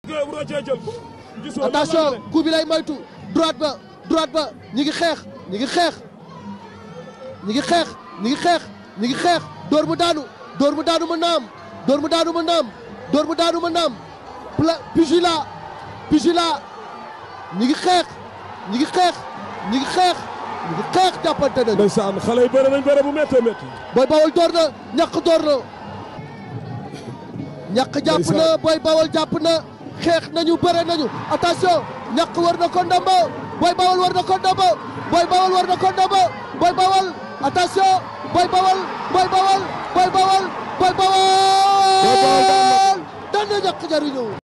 rocee jël ko. gisoo attention coup bi lay moytu droite ba droite ba ñi ngi xeex ñi ngi xeex ñi ngi xeex ñi ngi xeex ñi ngi xeex dóor mu daanu dóor mu daanu ma naam dóor mu daanu ma naam dóor mu daanu ma naam pla pugila pugila ñi ngi xeex ñi ngi xeex ñi ngi xeex ñi ngi xeex jàppante nañu ndeysaan xale yi bëre nañ bëre bu méttee métti. booy bawol door na ñàkk door na ñàkk jàpp na booy bawol jàpp na xeex nañu bëre nañu attention ñàkk war na ko ndombo booy bawol war na ko ndombo booy bawol war na ko ndombo booy bawol attention booy bawol booy bawol booy bawol booy bawol daan na ñàkk jariñu